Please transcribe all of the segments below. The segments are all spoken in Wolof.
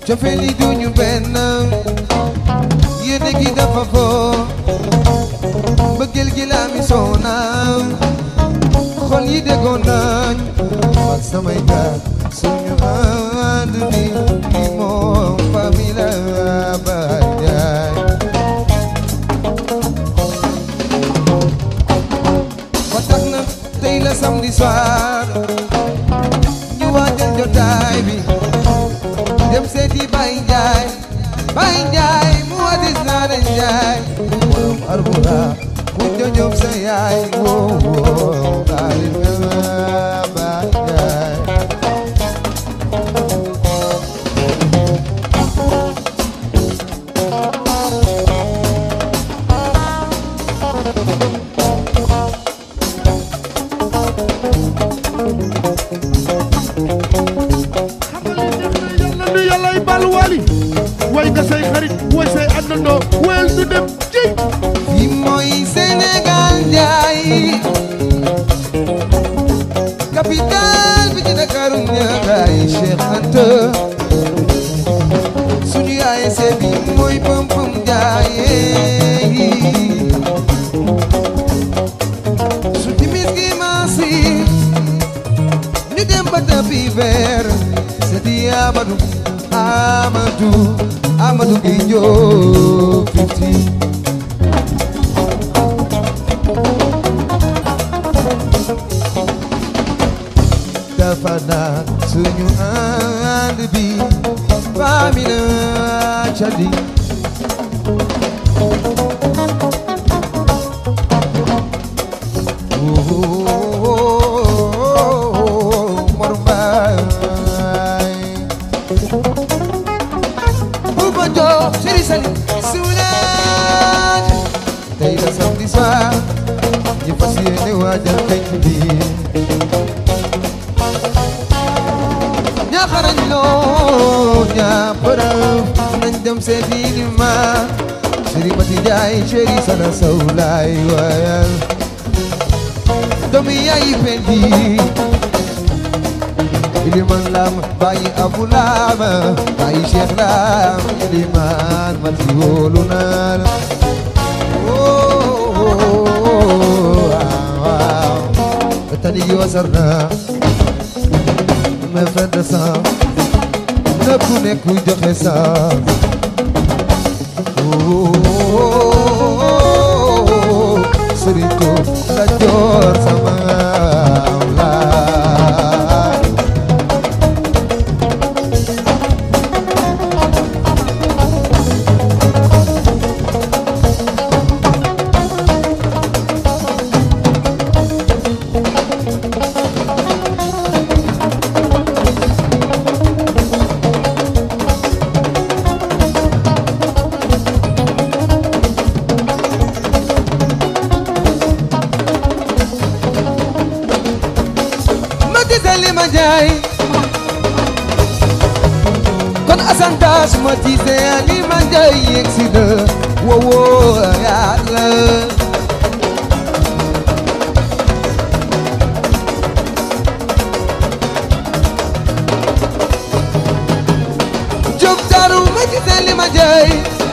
cofeel yi duñu benn yéene gi dafa foo mbëggeel gi laa mi soona xol yi déggoon nañ man samay gaar suñu ànd bi li moom famille la baay jaay ba tax na tey la samedi soir ñu waajal jotaay bi dem seeti Baye Ndiaye Baye Ndiaye mu wadis naa de Ndiaye borom arbura mu jojob sa yaay woo woo xaalis nga Baye Ndiaye yàlla nu yàllay bal wali way nga say xarit way say àndandoo wayal nu dem ci fi mooy Sénégal Ndiaye capital bi ci Ndakaaru ñaagaay Cheikh Anta suñu yaay see bi mooy pëm pëm Ndiaye su timis gi maasi ñu dem ba tapi vert c'est di Amadou Amadou Amadou gi ñëw fifty dafa naan suñu ànd bi famille la cadi Mor Mbaay Bouba Diop Sëriñ Sali Suulaaj tey la samedi soir ñu fas yéene waajal penc bi ñaxarañ loo ñaa përëf nañ dem seeti ni ma Sëriñ Mati Njaay chéri sana saw laay waayal doomi yaay pendi iliman lam bàyyi abu lam bàyyi cheikh lam iliman mati wóolu naa la waaw tani gi wasar na me fen de sang na ku nekk joxe sang sëriñ ko la joor sama laay ma gisali ma jaay kon asantaas ma gisali ma jaay yegsi na wowoo yàlla jóg daru ma gisali ma jaay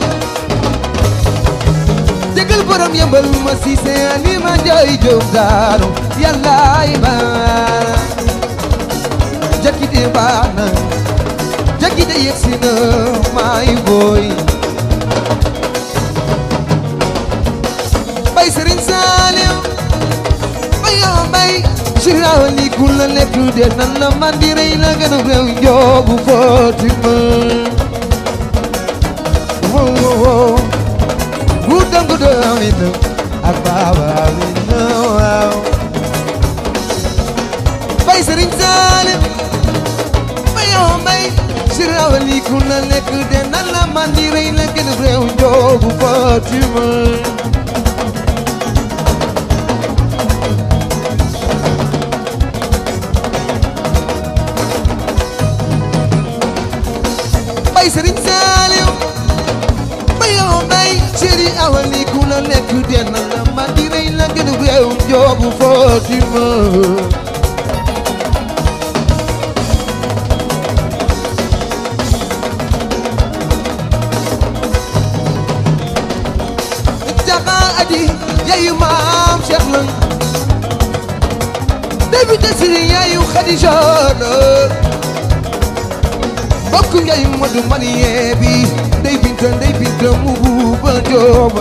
jégal borom yëmbal ma gisali ma jaay jóg daru yàllaay baa jakite baax na jakite yegsi na maay booy bay Sëriñ Saaliw bay yoo bay siraawa li ku la lekk de nan la man di rey la gën a réew njoogu Fatima wow wow wow gu dangu do amina ak baaba amina waaw bay Sëriñ Saaliw bay yoo bay siraawa li ku la lekk de nan la man di rey la gën a réew njoogu Fatima bay Sëriñ Saaliw bay yoo bay siri awali ku la lekk den la man di rey la gën a réew njoogu Fatima aji yayu maam Cheikh la député si yayu Khadija la bokk yayu Modou Maniye bi ndey binta ndey binta mu buuba jooba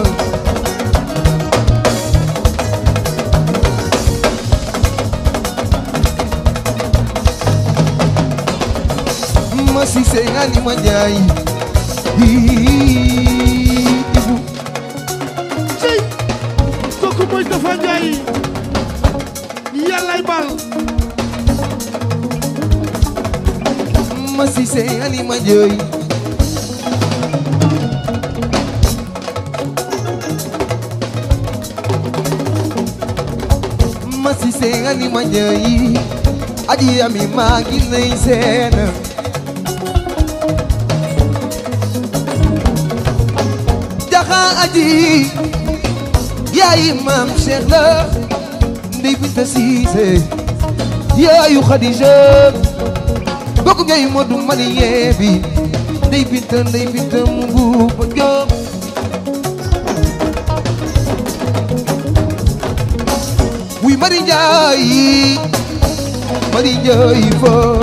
ma si sey nga ni ma jaay ibu cey kooku mooy dafa njaay yàllaay bal ma si sey nga ni ma jaay ma si sey nga ni ma jaay aji ami maa ngi lay seen jaxa aji yaayi maam Cheikh la ndey binta siise yaayu Khadija bokk ngay Modou Maniye bi ndey binta ndey binta mu buuba joob wuy Mari Njaay Mari Njaay foo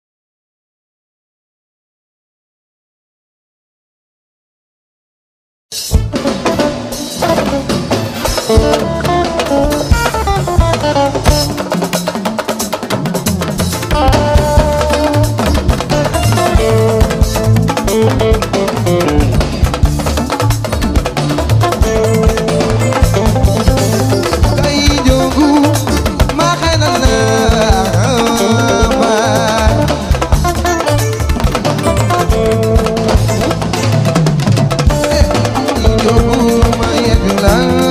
kay jogu ma xelal na ma kay jogu ma yegg la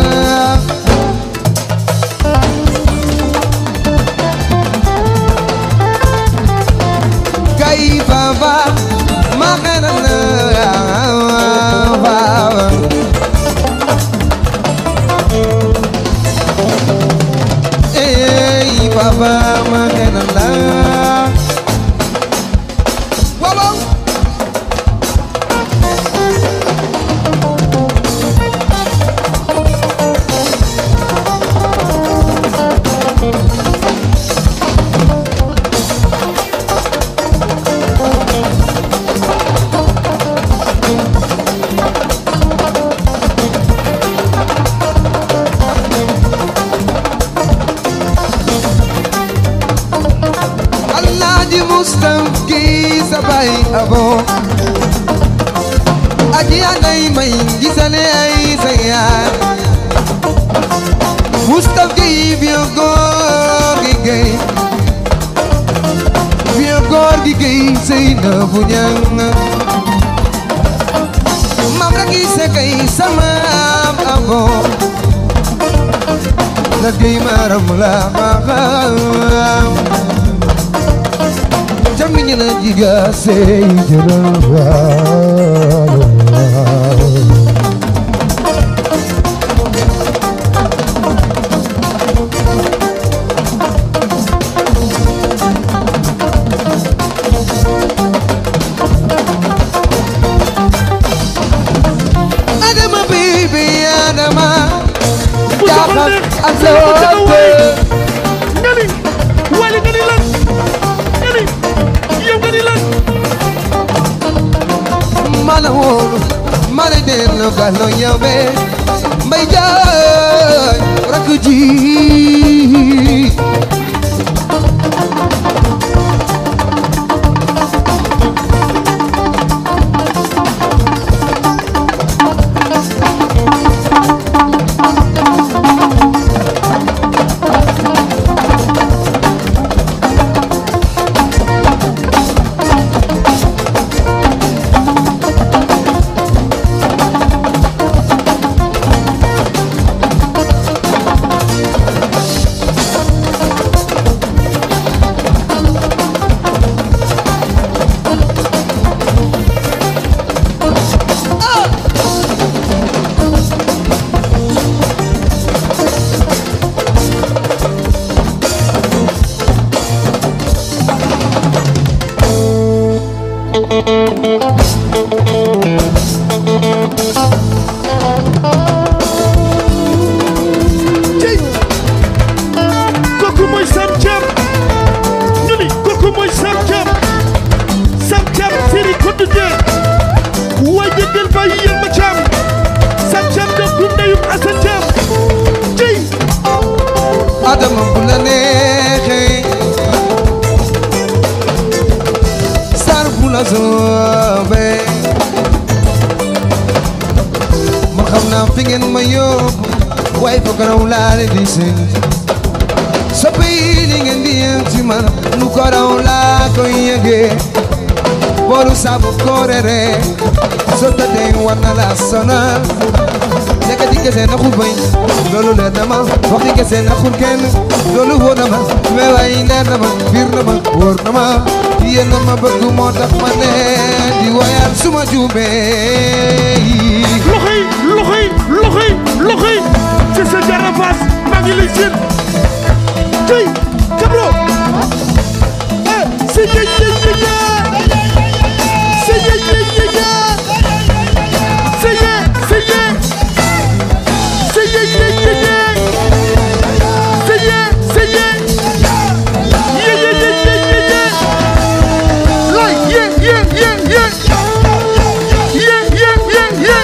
kay baba ma xelal na baba Ey baba ma gën a la waaw waaw Alaaji Mustapha gi sa bay abo aji anay may gisale ay sa yaay Mustapha gi vieux góor gi gay vieux góor gi gay sey na bu ñang mam la gi se kay sama am abo la gay maram la ma xam jaminya na jiga sei jarawa Adama baby Adama bu soxla Jaxat neex ak nga ni wali nga ni lan nga ni yow nga ni lan mana wóolu mana dellu gàllo ñawe mbay jaay rakk ji adama bu la neexee sar bu la soobee ma xam naa fi ngeen ma yóbbu waaye foog raw laa leen di seen soppe yi li ngeen di yëg ci man nu ko raw laa koy yëgee boolu saabu koorere so tëddee war na la sonal nekk di kese naxul bañ loolu leer na ma wax di kese naxul kenn loolu wóor na ma mais waaye leer na ma biir na ma wóor na ma yéen na ma bëgg moo tax ma ne di woyal suma juumee loxo yi loxo yi loxo yi loxo yi ci sa jara faas maa ngi lay seen tey kabro eh si ye ye ye ye si ye ye ye ye si ye si ye si ye ye ye ye si ye si ye ye ye ye ye ye ye lay ye ye ye ye ye ye ye ye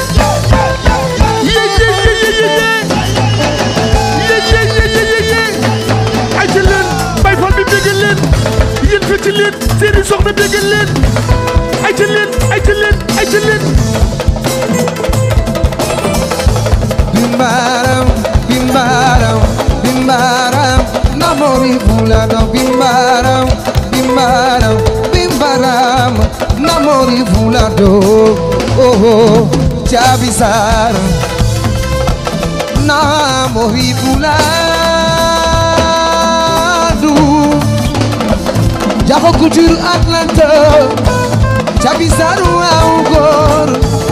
ay ci leen bay fal bi bégal leen yéen fi ci leen seeni soxna bégal leen ay ci leen ay ci leen ay ci leen Bimbaram, bimbaram, bimbaram, namori fulano bimbaram, bimbaram, bimbaram, namori fulano, oh oh, chabisar, namori fulano, Jago Couture Atlanta, chabisar augor.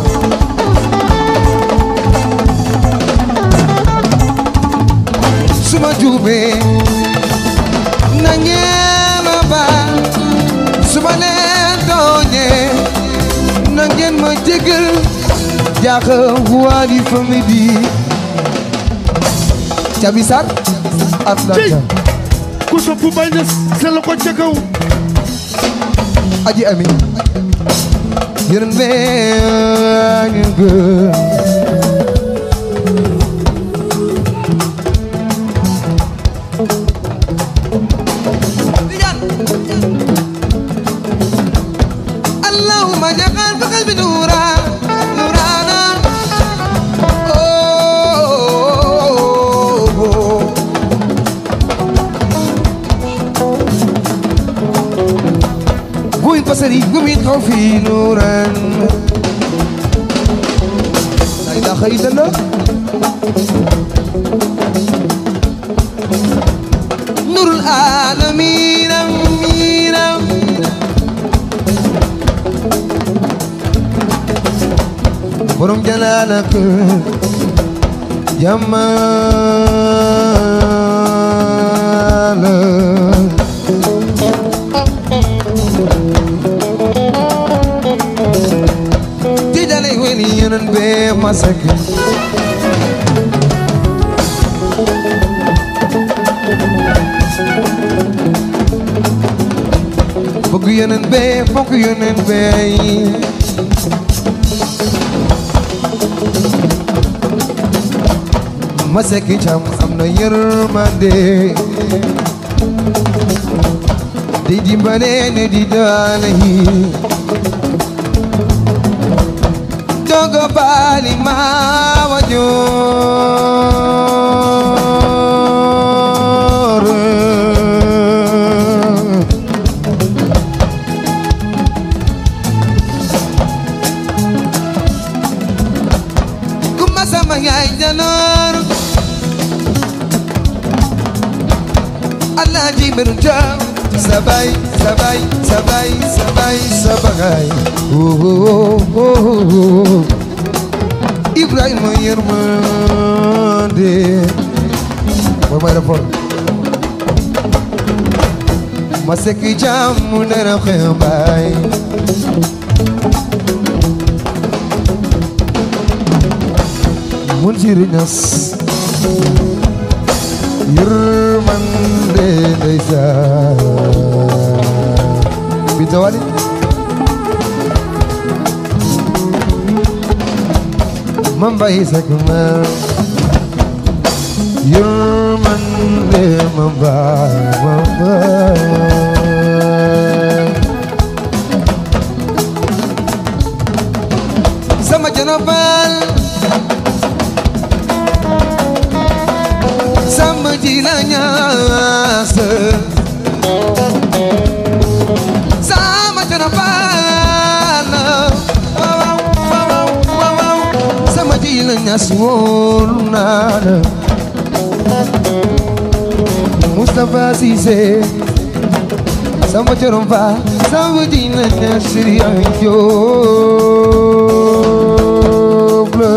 suma juumee na ngeen ma baal suma leen tooñee na ngeen ma jégal jaaxa waali famille bi cabi sar tey Atlanta ku sopp bay na sel ko ca kaw aji ami yërën bee ngeen gën اللهم اجعل في قلبي نورا نورانا أوه. وين بصري وين خوفي نورا لا اله الا الله نور العالمين أمين borom jalaalak jamaal ti dalay weli yenen be masak bëgg yenen be fokk yenen be ma sekki cam am na yërmande di dimbale ne di daale yi dogo baali ma wajoor kuma sama yaay janoor Alaaji Meru Jaam sabay sabay sabay sabay sabay oh oh oh oh Ibrahima yërmande mooy may rapport ma sekki jaam mu ne na xew baay mun siri ñas yërmande ndeysaan Binta Wali ma mbay sak ma yërmande ma baay ma baay sama janabal sama jila ñaas sama janabal waaw waaw waaw waaw sama jila ñaas wóolu naa la Moustapha Cissé sama corom fa sama jila ñaas Siriya Jóob la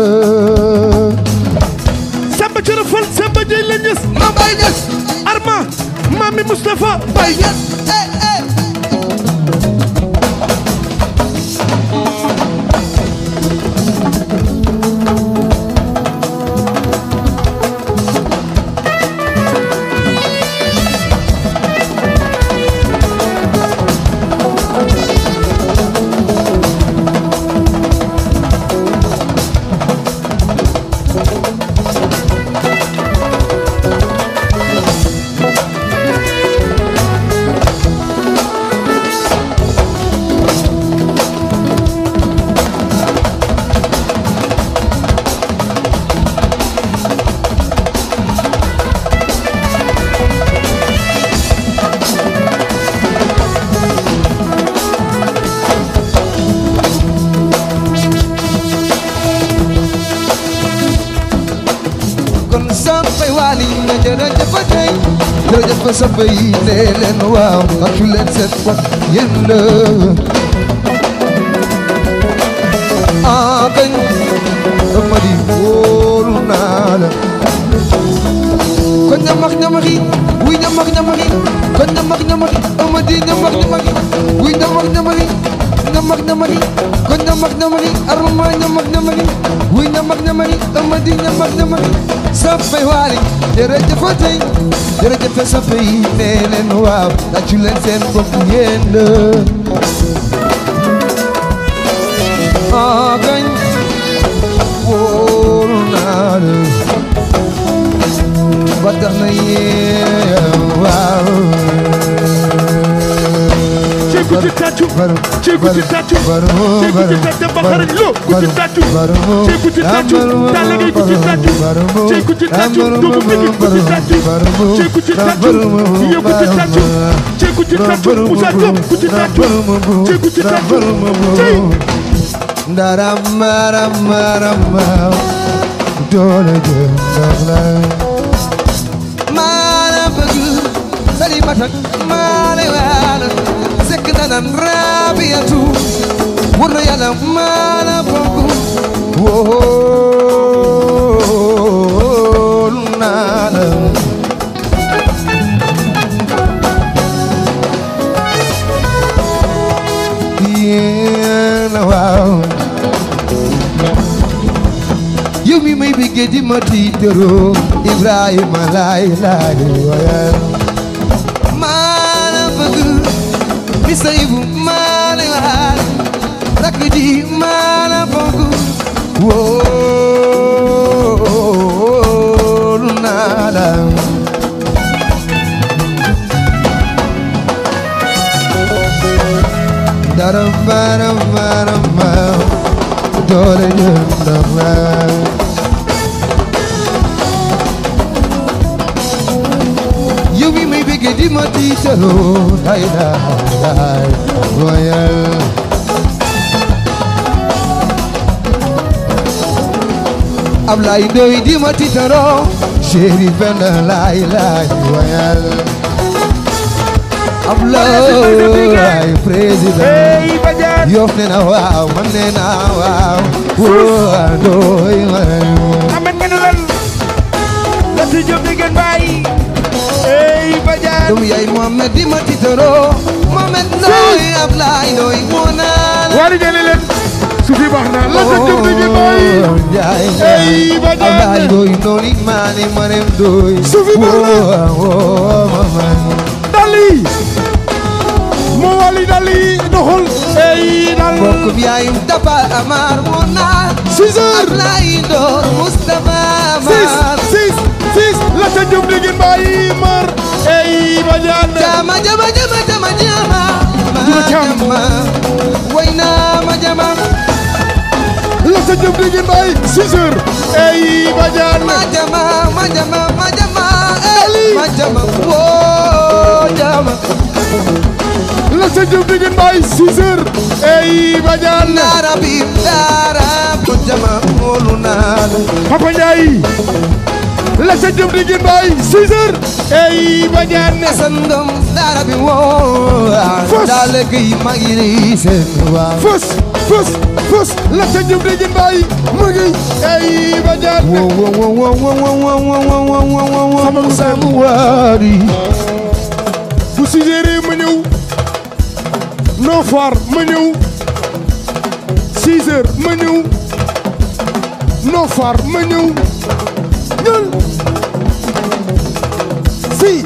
Samba Coro Fall Samba Jey la ñës ma bay ñas Arma Mami Moustapha bay ñas eh eh kon sampay waali nga jërëjëf fa tey jërëjëf fa sampay nee leen waaw tàccu leen seen bopp yéen la ah kañ dama di wóolu naa la kon ñamax ñamaxi wuy ñamax ñamaxi kon ñamax ñamaxi ama di ñamax ñamaxi wuy ñamax ñamaxi ñamax ñamaxi kon ñamax ñamaxi arma ñamax ñamaxi wuy ñamax ñamaxi ama di ñamax ñamaxi sampay waali jërëjëf fa tey jërëjëf sampay yi nee leen waaw tàccu leen seen bopp yéen la ah kañ wóolu naa la ba tax na yéen waaw ci ku ci tàccu ci ku ci tàccu ci ku ci tàccu ba xarañ lo ku ci tàccu ci ku ci tàccu Talla Gueye ku ci tàccu ci ku ci tàccu Doudou Mbégué ku ci tàccu ci ku ci tàccu yow ku ci tàccu ci ku ci tàccu Moussa Diop ku ci tàccu ci ku ci tàccu ci Ndaramaramarama doole jëm ndax la maana bëgg sali matak maane waana sekk nanan rabiyatu wur na yàlla maana bëgg wóolu naa la yéena waaw yow mi may bëggee di ma tiitaroo Ibrahima laay laay wayal maana bëgg mi sayibu maana waal rakk ji maana bëgg wóolu naa la dara bara bara ma doole jëm ndax la yow mi may bëggee di ma tiitaloo day day royal Ablaye Ndoye di ma tiitaloo chéri Penda laay laay royal Ablaye président Hey Badiane Yoff ne na waaw man ne na waaw woo Ndoye ma Ahmed nga ne lan la si Diop di gën bàyyi hey Badiane doomu yaay Mohamed di ma tiitaroo Mohamed Ndoye Ablaye Ndoye moo naa la wari jële leen su fi baax na la si Diop di gën bàyyi Njaay Hey, Badiane. Ablaye Ndoye noonu maani Marème Ndoye Sufi baax na. woo woo mama dali moo wali dali doxul hey dal mbokk yaayum Daba Amar moo naa six heures Ablaye Ndoye Moustapha six Amar six six la sa jëm di ngeen bàyyi mar ey Badiane jama jama jama jama jama Juma Jam. jama way naa ma jama la sa jëm di ngeen bàyyi six heures ey Badiane ma jama ma jama ma jama Ali. eh ma jama woo jama la sa jëm di ngeen bàyyi six heures ey Badiane naara bi daara ko jama moolu naa la Papa Ndiaye la sa jëm di ngeen bàyyi six heures ey Badiane Asan Ngom daara bi woo Fos. daale gi ma ngi lay seen waaw fës fës fës la sa jëm di ngeen bàyyi mu ngi ey Badiane wo wo wo wo wo wo wo wo wo wo wo wo wo Sama sama waari bu six heures ma ñëw non foire ma ñëw six heures ma ñëw non foire ma ñëw ñël si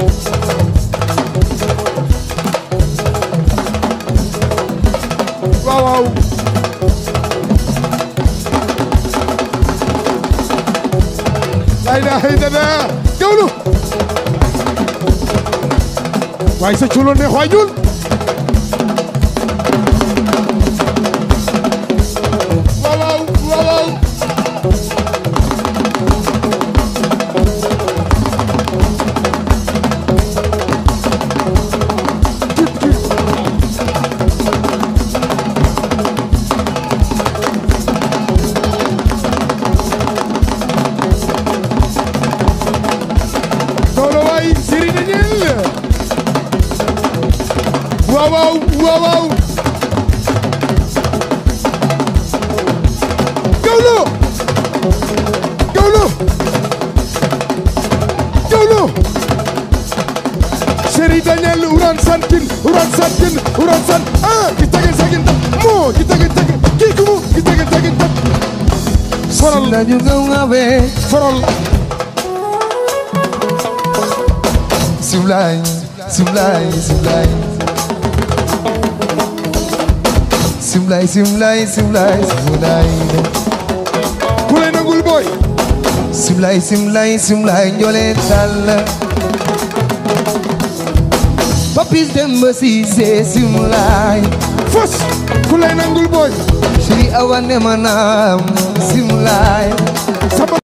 waaw waaw lay daa xëy dada gawlu waaye sa culo neex waay ñuul waaw waaw waaw waaw Doolo waay siri na ñeel waaw waaw waaw waaw gawlo gawlo gawlo seri daniel uran santin uran santin uran san ah ki tagin tagin tam mo ki tagin tagin ki kumu ki tagin tagin tam faral lañu nga ngabe faral Simlay Simlay Simlay Simlay Simlay Simlay Simlay ku lay nangul boy Simlay Simlay Simlay njole dal Papis Demba Cissé Simlay fos ku lay nangul boy Shiri Awa ne manam Simlay sama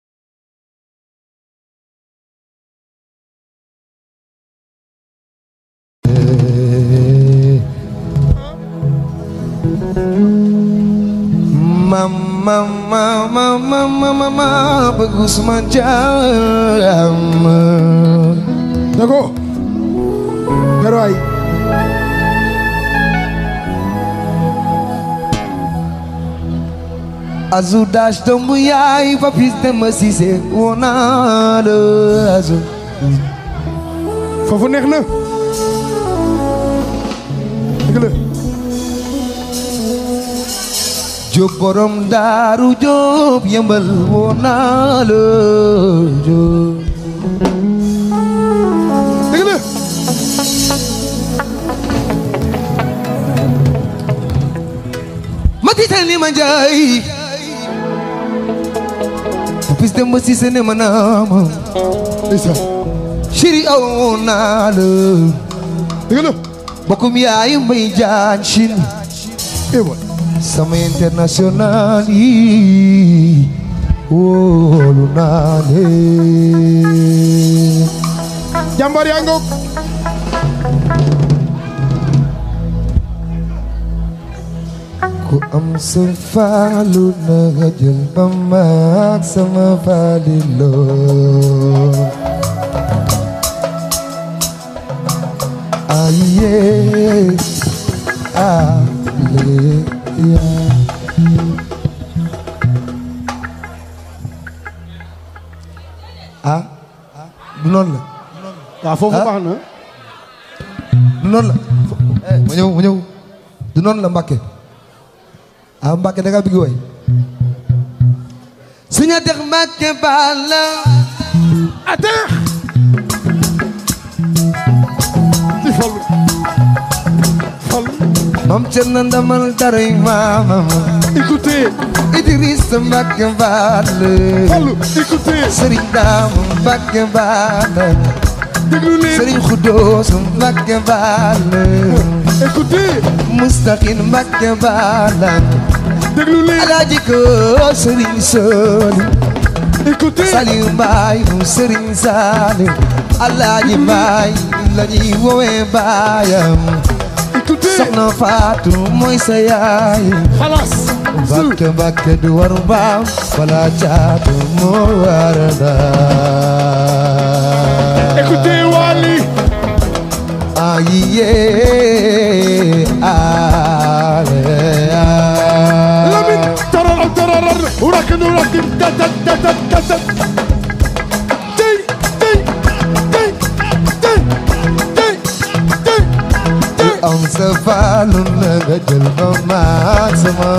Mama mama mama mama bagus macam Dago Garoy Azu dash tombu yaay papis Demba Cissé wona la azu foofu neex na dëgg la Jóob borom daaru Jóob yëmbal wona la Jóob dëgg la ma tiital ni ma njaay papis Demba Cissé ne ma naama Isa Shiri aw wona la dëgg la bokkum yaay mbay jaan Chine eh boy sama international yi wóolu naa leen jàmbaar yaa ngoog ku am sa faalu na nga jël ba maag sama faaliloo aye aleluya ah du noonu la waaw foofu Ah. baax na du noonu la eh ma ñëw ma ñëw du noonu la Mbàkke ah Mbàkke da nga bëgg way suñu dex Mbàkke baal la attends ci fallu fallu ma Mam Cerno ndamal daray maamam écoutez Idrissa Mbacke Balla Fallou écoutez Serigne Dame Mbacke Balla déglu leen Serigne Khoudoss Mbacke Balla écoutez Moustaqine Mbacke Balla déglu leen Alaaji ko Serigne Soli écoutez Saliou Mbaye mu Serigne Saliou Alaaji Mbaye la ñuy woowee baayam écoutez Soxna Fatou mooy sa yaay xalaas Mbàkke Mbàkke du war mbaam wala caatu moo war ndaam écoutez Wally ayiye ale Lamine tararar tararar urakin urakin tatat tatat tatat tey tey tey tey tey tey tey am sa faalu na nga jël ba maag sama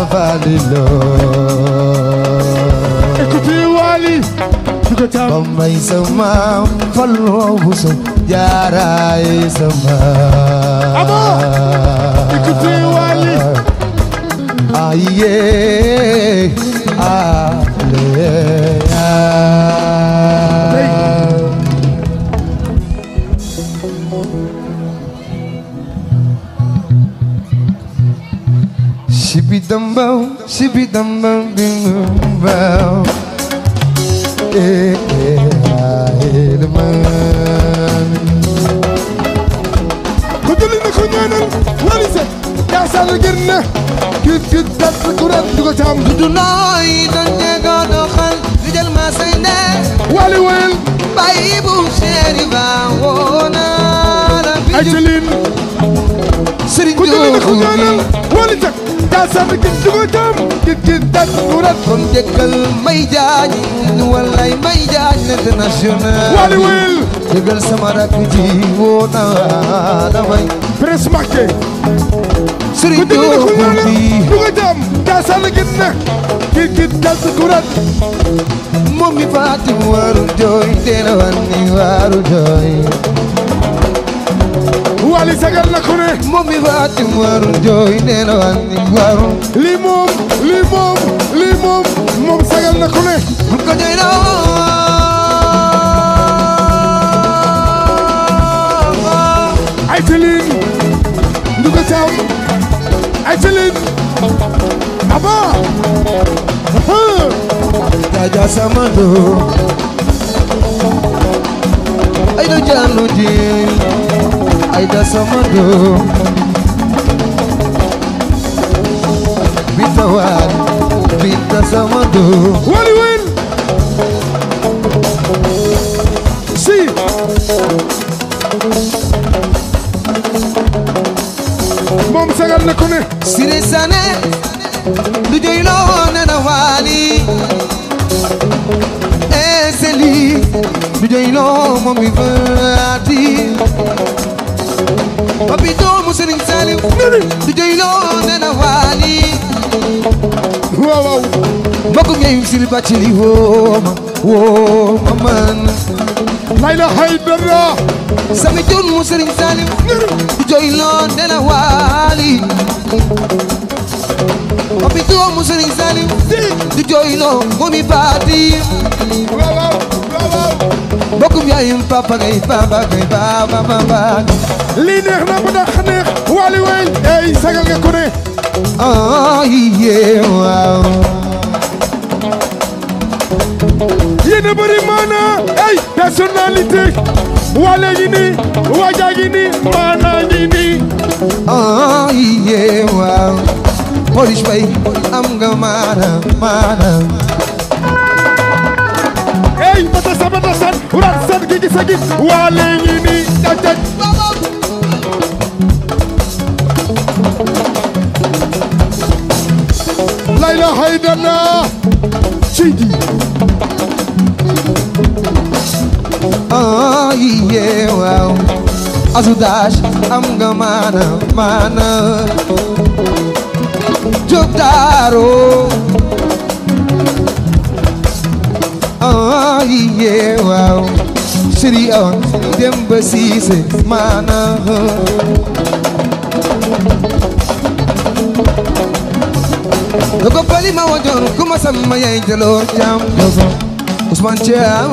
faaliloo écoutez Wally du ko ba tam may sa maam faloo bu sa jaaraay sa maam Aba, écoutez Wally. aye ale Shibi dum bum, shibi dum bum bum bum. Eh eh ah eh the man. ko jëli na ko ñaanal Wally Seck yaa sall gën na kit kit dat kuran du ko tam Du nooy doon ñego doxal di jël ma say ne Wally woyal bàyyi bu chéri ba woona la bi ay ju jëlin Sëriñ ko jëli na ko Joogu ñaanal Wally Seck yaa sall gën du ko tam kit kit dat kuran kon jëkkal may jaañ walay may jaañ l'international Wally woyal jëgal sama rakk ji woona damay presse marqué Sëriñ ko jëli na ko Joogu ñaanal bi du ko tam yaa sall gën na kit kit dat kuran moom mi faati waru jooy teena wanni waru jooy Wally sagal na ko ne moom mi faati waru jooy teena wanni waru lii moom lii moom lii moom moom sagal na ko ne bu ko jooy na ay tëlin nduga caam ay tëlin aba Jaja Samando Aida Jalo Jil Aida Samando Bita Wan Bita Samando wali wen si moom sagal na ko ne Sire Sane Du joy lo nana wali Eseli Du joy lo momi fati Papito Muserin Salim Du joy lo nana wali waaw waaw mbokk ngeen sil bàccili wooma wooma man layla haydara sami jun mu sëriñ salim du joy loo nena waali papito mu sëriñ salim du joy loo momi baati waaw waaw waaw waaw mbokkum yaayum papa ngay papa ngay papa papa lii neex na ba dax neex wali wen ey sagal nga ko ne ah yeah waaw yéen a bëri maana ey personnalité wale ngi nii waja ngi nii maana ngi nii ah yeah waaw polish bay am nga maana maana ey bata sabata san urat san gi gisa gi wale ngi nii jaj jaj layla haydana seydi ah yeah waaw azudash am nga maana maana jóg daaro ah yeah waaw sëri on dem ba siise maana dogo pali ma wajoon kuma sama yaay jaloor jam dogo Ousmane Thiam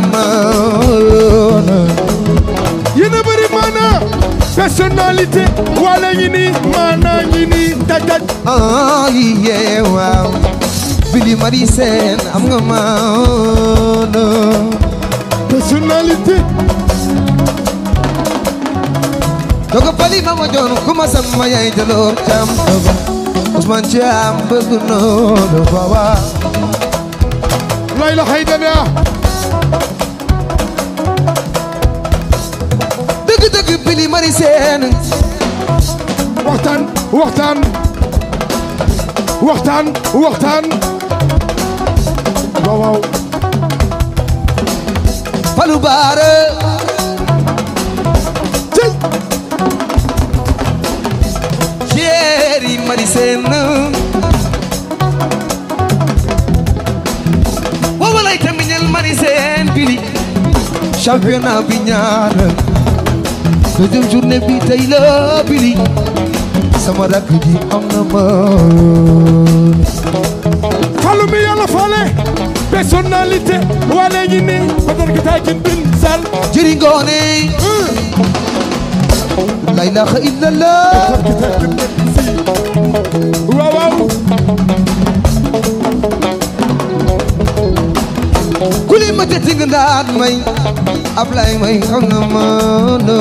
yéen a bëri maana personnalité wala ngi nii maana ngi nii taj taj ah yee waaw Billy Marie Sène am nga maana personnalité dogo pali ma wajoon kuma sama yaay jaloor jam dogo Ousmane Thiam bëgg noonu baba lay la xay dana dëgg dëgg Billy Marie Sène waxtaan waxtaan waxtaan waxtaan waaw waaw Fallou Bara cey chéri Marie Sène waaw lay tamiñal Marie Sène Billy championnat bi ñaar deuxième journée bi tey la Billy sama rakk ji am na ma falu mi yàlla fale personnalité wala ngi nii badar gi taa kin bin sal jëri ngoone la ilaha illallah waaw waaw kuli ma teti nga ndaat may Ablaye may xam na ma no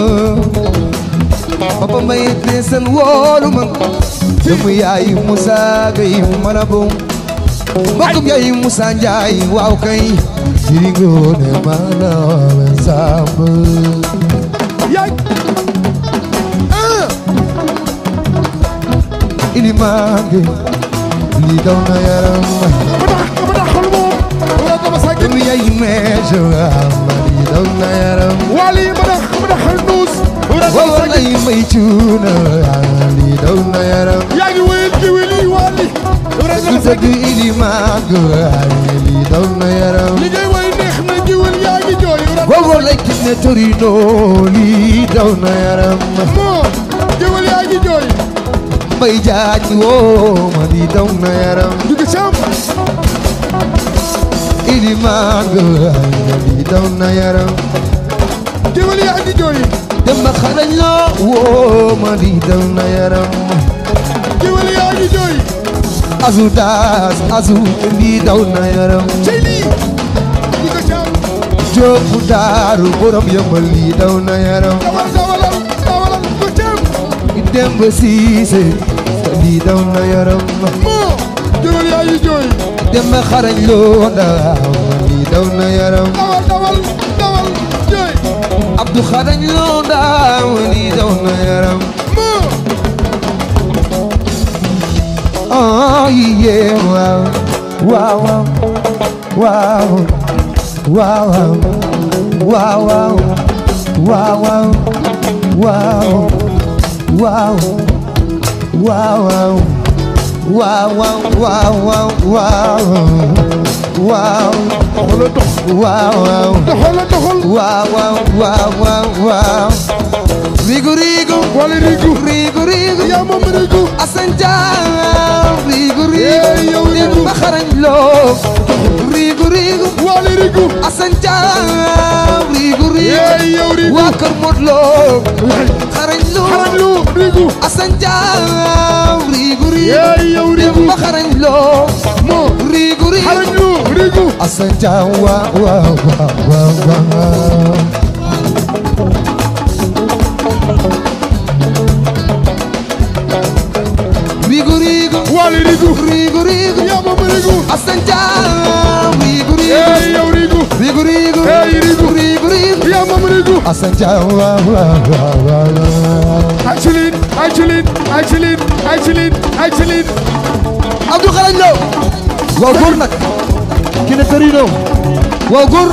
papa may te seen woolu ma doomu yaay Moussa Gueye marabu mbokkum yaay Moussa Ndiaye waaw kay jiri ngoone ma la samb yaay ah ilimange lii daw na yaram ma tax ma tax xol moom wala dama sa gën doomu yaay meejo ma lii daw na yaram wali ma tax ma tax xol nuus wala dama waaw sa gën lay may cuuna lii daw na yaram yaa ngi wéyal di wéyal wali wala dama sa dëgg gën ilimange lii daw na yaram li ngay way neex na jiwal yaa ngi jooy wala Bobo lay gis ne Torino lii daw na yaram moo jiwal yaa ngi jooy mbay jaaj woo ma lii daw na yaram dugu sam ilimaan ga lii daw na yaram jiwal yaa ngi jooy dem ba xarañ loo woo ma lii daw na yaram jiwal yaa ngi jooy azu daas azu lii daw na yaram cey lii dugu sam jóobu daaru borom yëmbal lii daw na yaram dawal dawalal dawalal dugu sam dem ba siise lii daw na yaram moo jiwal yaa ngi jooy dem ba xarañ loo ndaaw lii daw na yaram dawal dawal dawal jooy Abdou xarañ loo ndaaw lii daw na yaram moo Oh yeah, wow, wow, wow, wow, wow, wow, wow, wow, wow, wow, wow, wow, wow, wow, wow, doxala dox wow, wow. doxala doxal Wow, wow, wow, wow, wow. Rigu, rigu, wala rigu rigu, rigu. yaa moom rigu Assane Thiam. Rigu, Eh, yow rigu. rigu. Demba xarañ loo. Rigu, rigu. wala rigu Assane Thiam. Rigu, rigu. yeey yow rigu Waa Kër Modou Lo. xarañ loo. xarañ lu rigu Assane Thiam. Rigu, rigu. yeey yow rigu Demba xarañ loo. moo Rigu, rigu. xarañ lu rigu Assane Thiam. Waaw, waaw, waaw, waaw, waaw. Rigu, rigu. wala rigu Rigu, rigu. yaa moom rigu Assane Thiam. Rigu, rigu. yeey yow rigu Rigu, rigu. Hey, rigu. Rigu, rigu. yaa moom rigu Assane Thiam. Waaw, waaw, waaw, waaw, waaw. Aïcheline Aïcheline Aïcheline Aïcheline Aïcheline Abdou Xarañ Lo. waaw góor nag. ki ne Torino. waaw góor.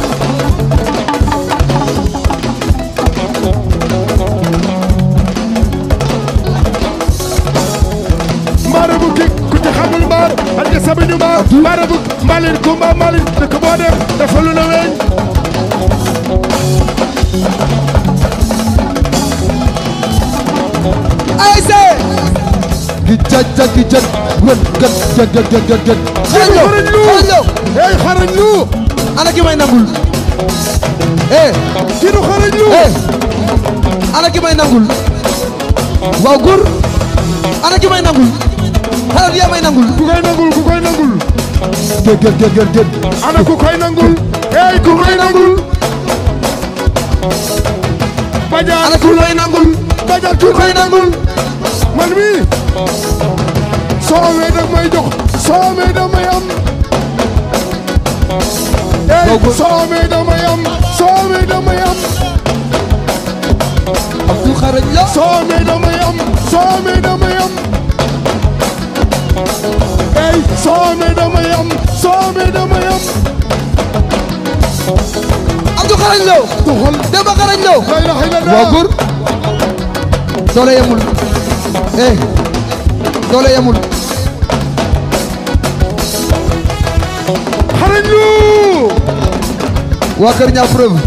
mbaara bu kik ku ci xamul mbaar ak ja sabiñu mbaar mbaara bu mbalin kumba mbalin dëkk boo dem dafa lu la weñ ayse. gi jaj jaj jaj wën gën gën gën gën gën gën xarañ loo xarañ lu xarañ loo hey xarañ lu ana ki may nangul eh kii du xarañ lu eh ana ki may nangul waaw góor ana ki may nangul xalaat yaa may nangul ku koy nangul ku koy nangul gën gën gën gën gën ana ku koy nangul hey ku koy nangul bajaan ana ki may nangul bajaan ku koy nangul man mi soo amee dag may jox soo amee da may am hey Waaw, góor. soo amee da may am soo amee da may am Abdou xarañ loo soo amee da may am soo amee da may am hey soo amee da may am soo amee da may am Abdou xarañ loo doxal Demba xarañ loo la ilaha illallah waaw góor doole yemul eh doole yemul xarañ lu waa kër ñaa preuve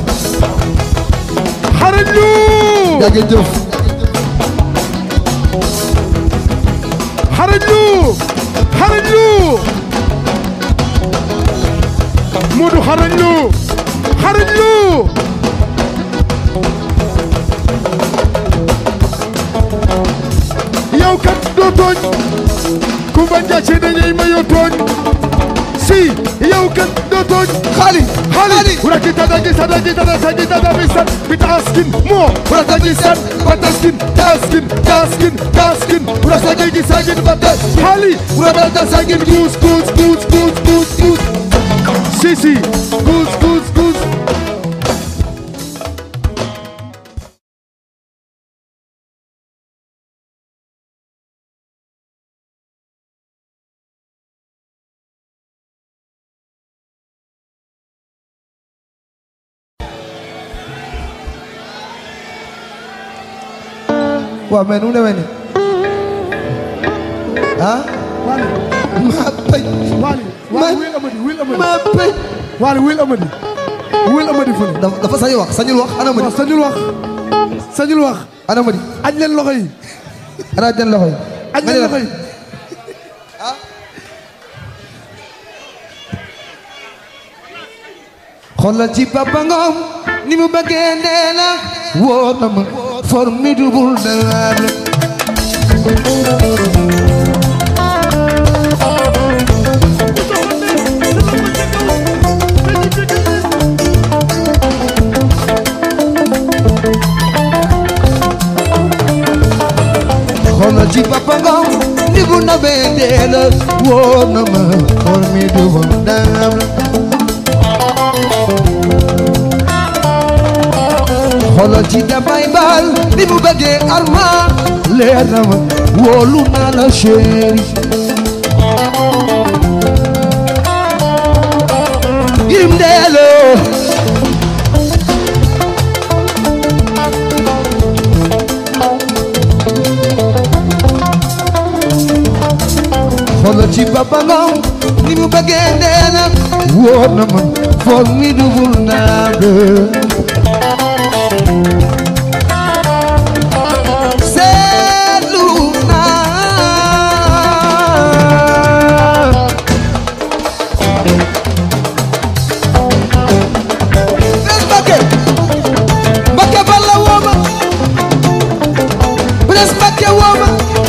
xarañ lu jage jëf xarañ lu xarañ lu Modou xarañ lu xarañ lu yow kat doo tooñ ku bañ gàcce dañuy mayoo tooñ si yow kat doo tooñ xaali Hali, urakita dagi sadagi dada sagi dada bisan bitaskin mo urakagi san bataskin taskin taskin taskin urasagi gi sagin batas Hali, uradata sagin goose goose goose goose goose goose Sisi, goose goose goose waaw mais nu mu demee nii ah Wali, maa pëj Wali, Man- Wali, Will Amadi, Will Amadi, maa pëj Wali, Will Amadi, Will Amadi fële. dafa dafa sañul wax sañul wax ana ma waaw di sañul wax sañul wax ana ma di aj leen loxo yi ana den loxo yi aj Nga leen ne loxo yi xoolal ci Papa Ngom ni mu bëggee nee na wóor na ma formidable daal xoolal ci Papa Ngom ni mu nabee nee na wóor na ma formidable daal xoolal ci damay baal ni mu bëggee arma leer na ma wóolu naa la chéri yim ndeelo xoolal ci Papa Ngom ni mu bëggee nee na wóor na ma formidable naa de seetlu naa Bes Mbakke Mbakke balla wooma Bes Mbakke wooma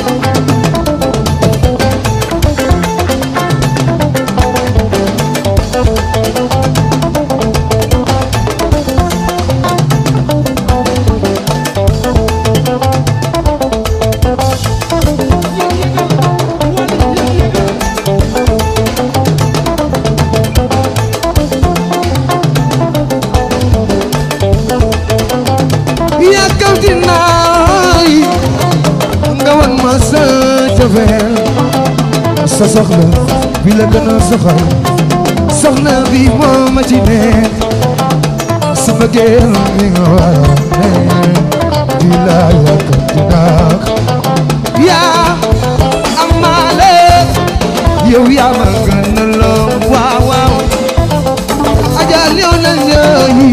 yàkkamti naay nga wan ma sa cofeel sa soxla bi la gën a soxal soxna bi moo ma ci nekk su bëggeel mi nga war a nekk di la yàkkamti naak yaa amaale yow yaa ma gën a loo waaw waaw ajal yow na ñaayi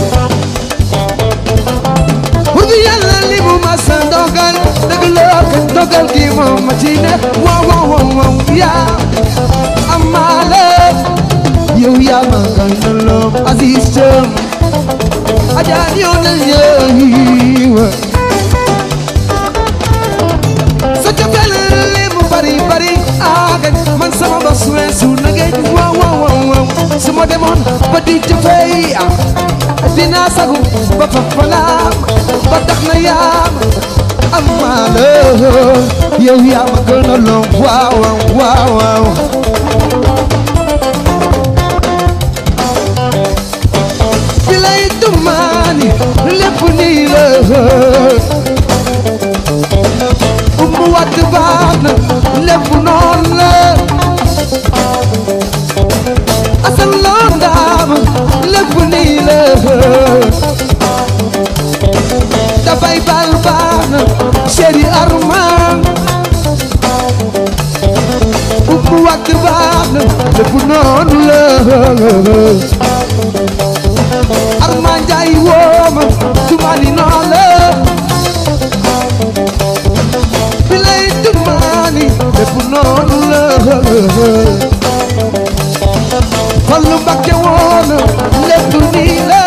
Pour bi yàlla li mu ma sa ndogal dëgg la kat dogal gi moom ma ci ne wow wow wow wow yaa amaale yow yaa ma gënaloon Aziz Thiam ajaan yow na yeewa sa cofeel li mu bari bari aaga man sama bos weesu na ngeen wow wow wow wow su ma demoon ba di jëfee dinaa sagu ba fa falaam ba tax na yaam amaale yow yaa ma gënaloon waaw waaw waaw bilay tumaani lépp nii la umu watt baax na lépp noon la asal loo ndaam lépp nii la dafay bal baax na chéri Armand umu watt baax na lépp noon la Armand Njaay wooma tumaani noon la bilay tumaani lépp noonu la Fallu Mbakke woona lépp nii la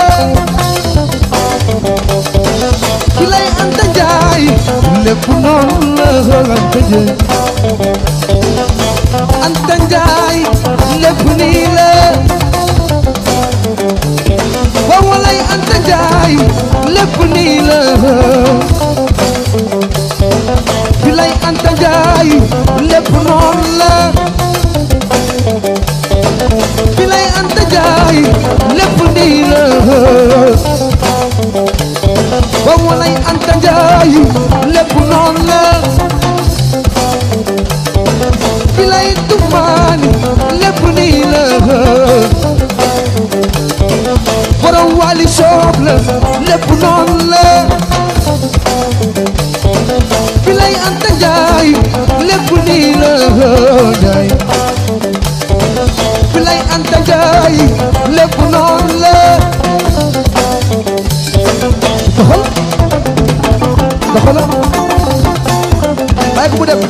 bilay Anta Njaay lépp noonu la Anta Njaay Anta Njaay lépp nii la waaw walay Anta Njaay lépp nii la bilay Anta Njaay lépp noonu la bilay Anta Njaay lépp nii la waaw walay Anta Njaay lépp noonu la bilay Tumaani lépp nii la borom wali soob la lépp noonu la bilay Anta Njaay lépp nii la Njaay bilay Anta Njaay lépp noonu la doxal doxal bàyyi ko mu dem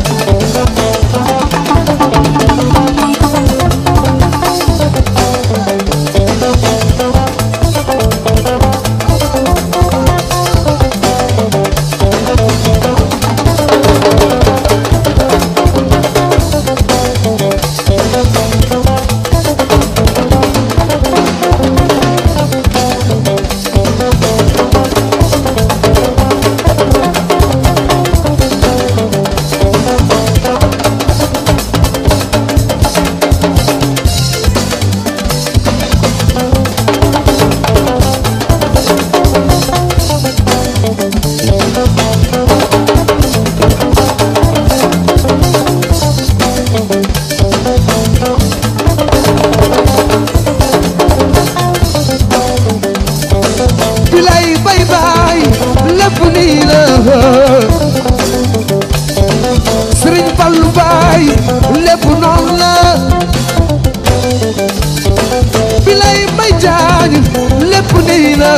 bilay bay bay lépp nii la Sëriñ Fallu bay lépp noonu la bilay bay jaañ lépp nii la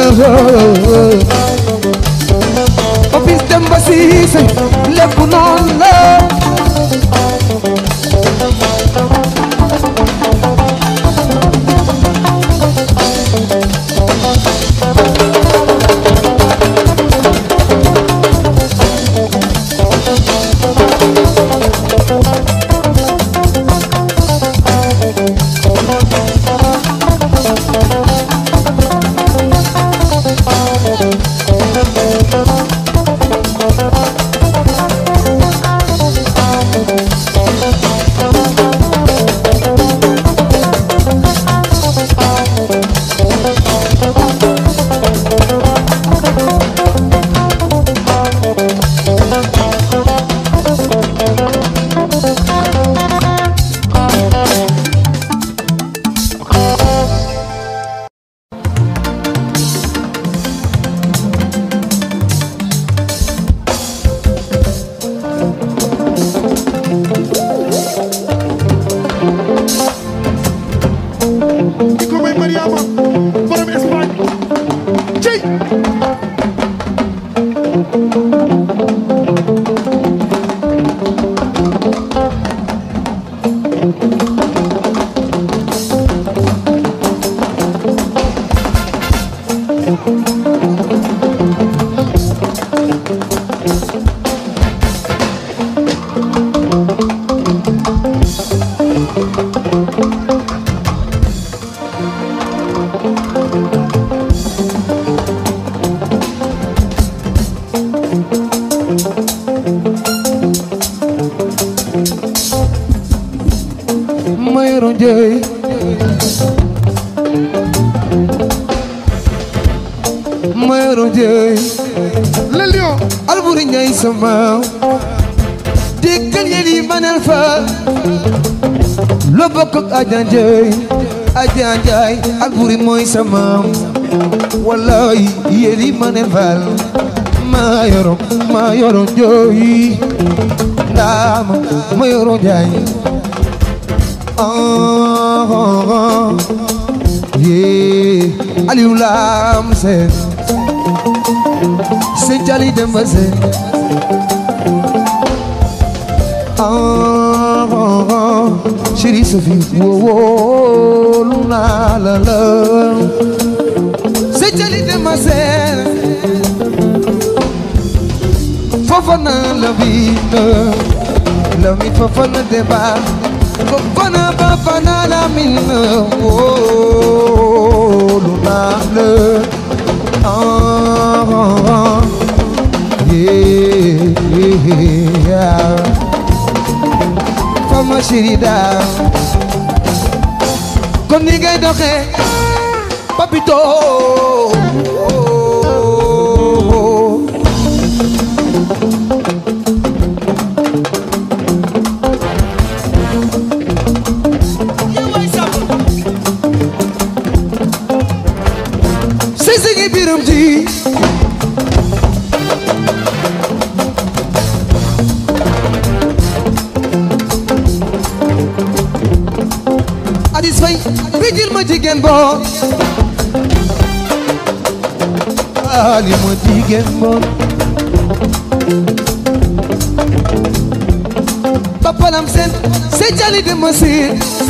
Papis Demba Siise lépp noonu la di ko may Mariama borom Espagne cey le lion Alburi Njaay sama déggal yéen yi manal fa loo bokk ak Aja Njaay Aja Njaay Alburi mooy sama wallaay yéen yi manal fa maa yoro maa yoro njooy ndaama ma yoro Njaay ah ah ah yee Aliou Lam Seen Sëñ Jali Demba Seen ah ah ah Chérie Sophie wóolu naa la la Sëñ Jali Demba Seen Fofana la vida la mi Fofana Demba Fofana Fofana la mina wóolu naa la ah ah ah yeah yeah Fama chérie daal kon ni ngay doxee papito sisi ngi biram ji Adis Fay bijil ma jigéen boo Ali ma jigéen boo Papalam sen se jali de ma si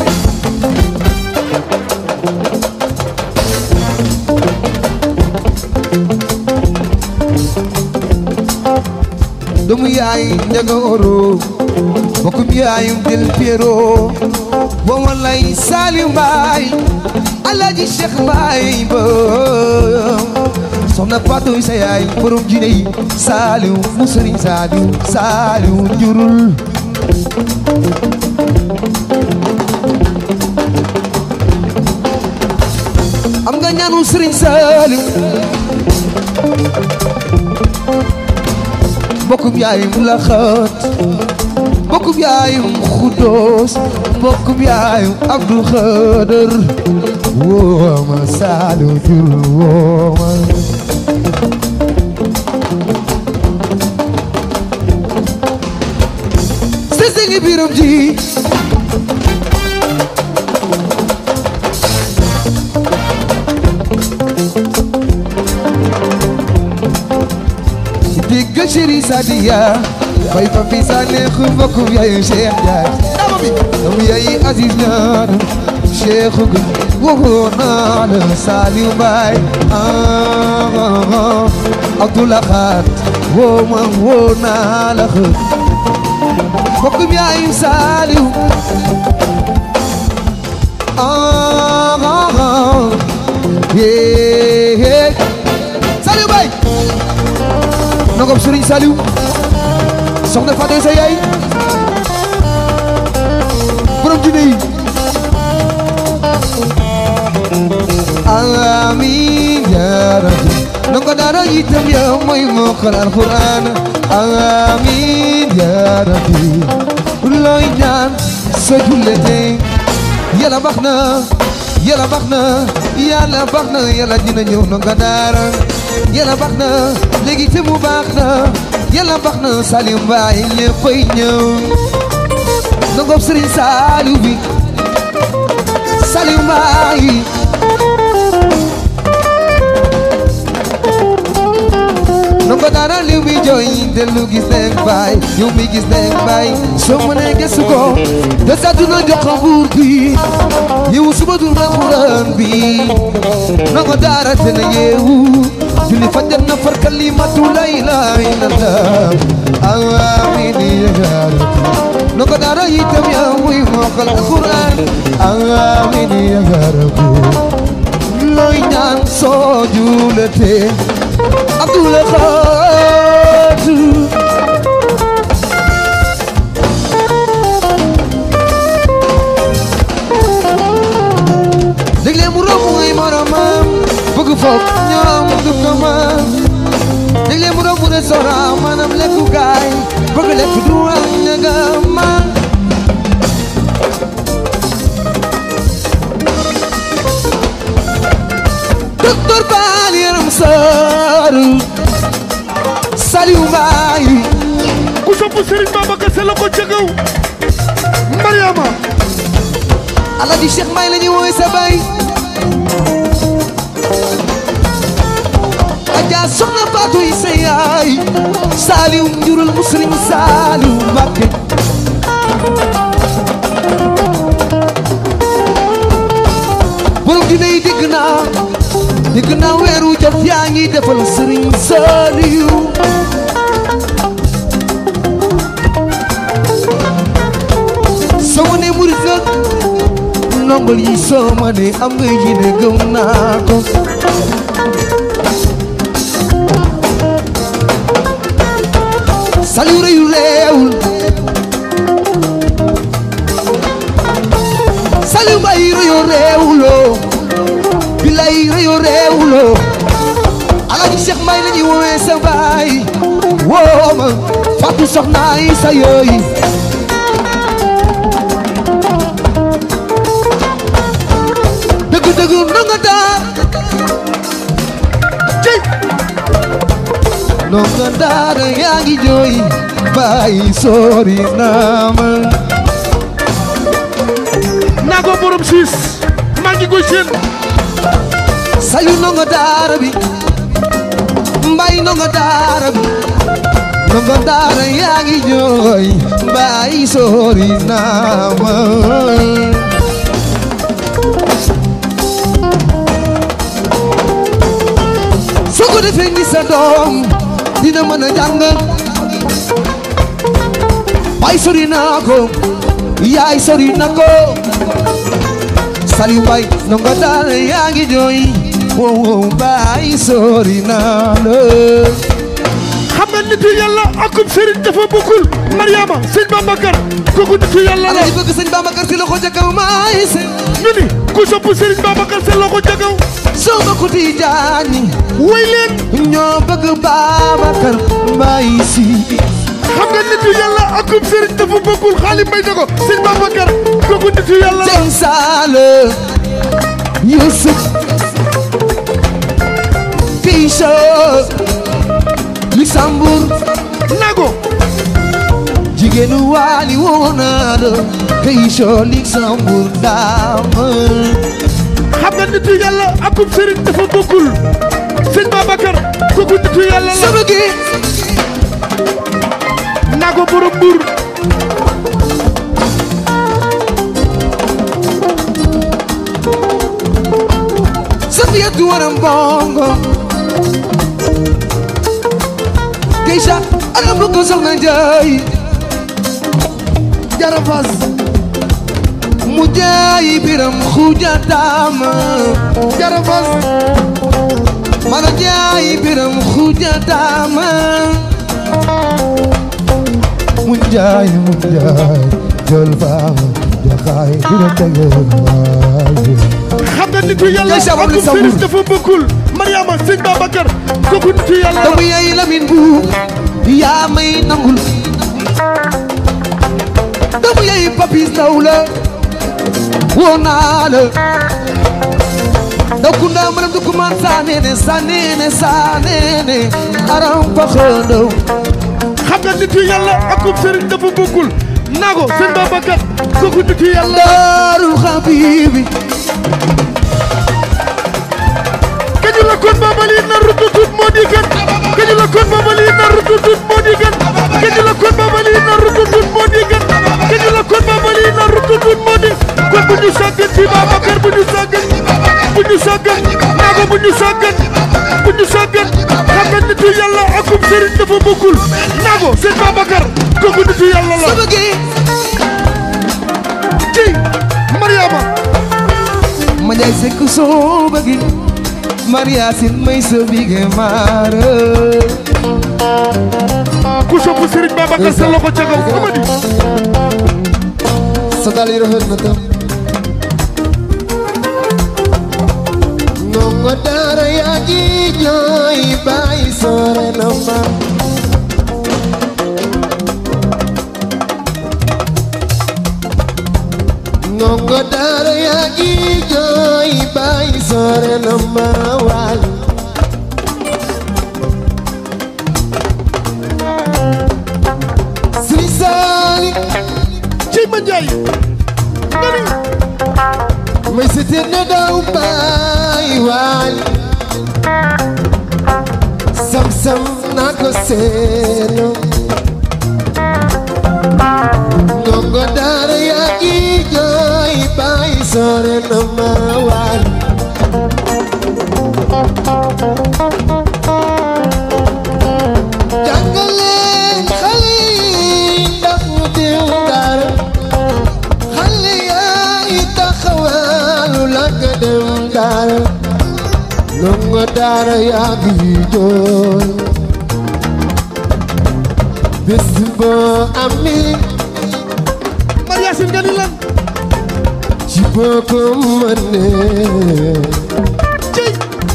doomu yaay njaga oro bokkum yaayum del piero wa walay Saliou Mbaye Alaaji Cheikh Mbaye ba soxna Fatou sa yaay borom jine yi Saliou mu sëriñ Saliou Saliou njurul am nga ñaanu sëriñ Saliou bokkum yaayum la xat bokkum yaayum Xuddoos bokkum yaayum Abdul Xadir wooma Saliou jur wooma sese ngi biram ji digg chéri Sadia bay fa fi sa neex bokkum yaayu Cheikh Ndiaye dama bi dama yaayi Aziz ñaan Cheikh gu waxoo naa la Saliou Mbaye ah ah ah Abdoulaye Khat woo ma woo naa la xët bokkum yaayu Saliou ah ah ah yee Saliou Mbaye nangam Serigne Saliou soxna Fatou sa yaay borom jinne yi amiin yaa rabbi nanga dara itam yaa mooy mokkal alquran amiin yaa rabbi looy ñaan sa jullete yàlla baax na yàlla baax na yàlla baax na yàlla dina ñëw nanga dara yàlla baax na léegi te mu baax na yàlla baax na Saliou Mbaye léppay ñëw nangam Serigne Saliou bi Saliou Mbaye nanga dara liw mi jooy dellu gis nañ baay yow mi gis nañ baay soo mënee gëstu ko te sa duna jox ko buur bi yow suba dul na Quran bi nanga dara te na yeewu julli fajar na far kalimatu la ilaha illallah amiin ya rabbi nanga dara itam yaa muy mokkal Quran amiin ya rabbi looy ñaan soo juletee Abdoulaye Khat léeg-léeg mu romb ngay moromam bëgg foog ñoom du ko man restaurant maanaam lekkukaay bëgg lekk du wal ñaga ma docteur Baal yaram sër Saliou Mbaye ku sopp Serigne Babacar Sy la ko ca kaw Mariama Alaaji Cheikh Mbaye la ñuy woowee sa baay Adja soxna Fatou yi sa yaay Saliou njurul muslim Saliou Mbacké borom dina yi dégg naa dégg naa weeru jot yaa ngi defal Serigne Saliou soo ne murit nga nongol yi soo ma ne am nga yi ne gëm naa ko Saliou reyu reewul Saliou Mbaye reyo reewuloo bilay reyo reewuloo Alaaji Cheikh Mbaye la ñuy woowee sa baay woo ma Fatou soxna yi sa yooyi dëgg dëgg ndongo daar cey ndongo daar yaa ngi jooy bàyyi sori naa ma naa ko borom siis maa ngi koy seen Saliou ndongo daara bi mbay ndongo daara bi ndongo daara yaa ngi jooy bàyyi sori naa ma soo ko defee ni sa doom dina mën a jàng bay sori naa ko yaay sori na ko Saliou Mbaye ndongo daara yaa ngi jooy wow wow bay sori naa la xam nga nitu yàlla akum Serigne dafa bokkul Mariama sëñ Babacar kooku nitu yàlla la Alaaji bëgg sëñ Babacar Si loxo ca kaw maay se ñu ni ku sopp Serigne Babacar Sy la ko ca kaw soo bokku Tijaani way leen ñoo bëgg Babacar Mbaye Si xam nga nitu yàlla akum Serigne dafa bokkul xaalis may na ko sëñ Babacar kooku nitu yàlla la Jeng Saala Yusuf Keisha Luxembourg nago jigéenu waali woona la Keisha Luxembourg daama xam nga nitu yàlla akum Serigne dafa bokkul sëñ Babacar kooku nitu yàlla la sama gi nago borom Mbour Safiyatu waram bongo Keisha ana bëgg soxna Njaay jarafas mu jaay biram xuja taama jarafas mana jaay biram xuja taama mu jaay mu jaay jël faama jaxaay dina tege waaye xam nga nitu yàlla Keisha moom akum li Serigne Sambour. dafa bokkul Mariama sëñ Babacar kooku nitu yàlla la doomu yaay Lamin bu yaa may nangul doomu yaay Papis Ndaw la woo naa la ndaw kunda maram du kumaan saa neene saa neene saa neene aram fa xëndaw xam nga nitu yàlla akum Serigne dafa bokkul nago sëñ Babacar kooku nitu yàlla la daarul xabibi kañu la kon babali na rututut moo di gën kañu la kon babali na rututut moo di gën kañu la kon babali na rututut moo di gën kañu la kon babali na rututut moo di kon bu ñu sàggan ci Babacar bu ñu sàggan bu ñu sàggan nago bu ñu sàggan bu ñu sàggan xam nga nitu yàlla akum Serigne dafa bokkul nago sëñ Babacar kooku nitu yàlla la sama gi ci Mariama ma jaay sekk soo bëggi Maria Sin may sa bige maara ku sopp Serigne Babacar sa loxo ca kaw amadi sa dal yi rafet na tam ndongo daara yaa ngi jooy bàyyi sore na ma ndongo daara yaa ngi jooy bàyyi sore na ma waal Sëriñ Saali ci ma njaay ngani may sete na daw bàyyi waal sam-sam naa ko seeno ndongo daara yaa ngi jooy bàyyi sore na ma waal jàngaleen xale yi ndax ñu dem daara xale yaay taxawaalu la nga dem daara ndongo daara yaa ngi jooy bés boo amee Mariasin ngani lan ci boo ko mënee cey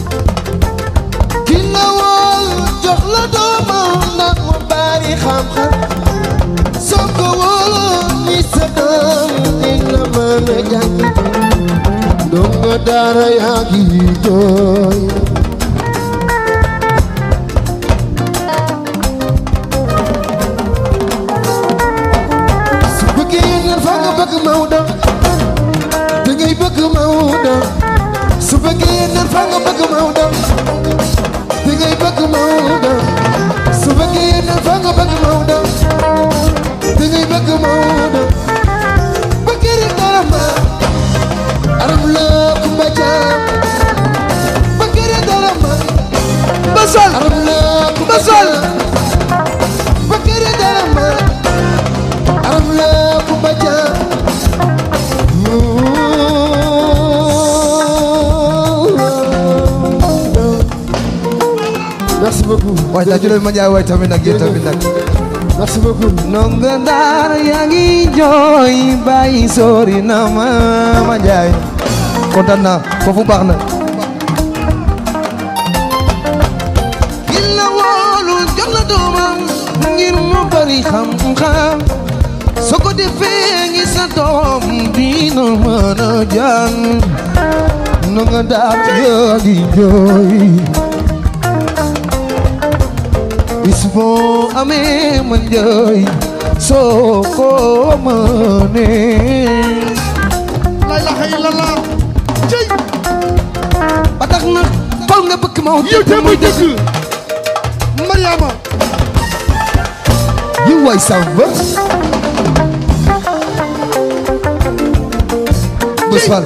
ki la wool jox la doomam ndax mu bari xam-xam soo ko wóoloon ni sa doom dina mën a jàng ndongo daara yaa ngi jooy su bëggee yéen fa nga bëgg Maodo da ngay bëgg Maodo su bëggee yéen fa nga bëgg Maodo da ngay bëgg Maodo su bëggee yéen fa nga bëgg Maodo da ngay bëgg Maodo bëggee rek dara ma aram la kumba jaam bëggee rek dara ma basal aram la kumba Basal. jaam bëggee rek dara ma aram la kumba jaam Merci beaucoup. waay daa julee ma jaay waay tamit nag yéen tamit nag Merci beaucoup. ndongo daara yaa ngi jooy bàyyi sori na ma ma jaay kontaan naa foofu baax na ki la woolu jox la doomam ngir mu bari xam-xam soo ko defee ngi sa doom dina mën a jàng ndongo daara yaa ngi jooy bis boo amee man jooy soo ko mënee la ilaha illallah cey ba tax na fal nga bëgg ma yow te muy dëgg Mariama yi waay ça va Bés Fall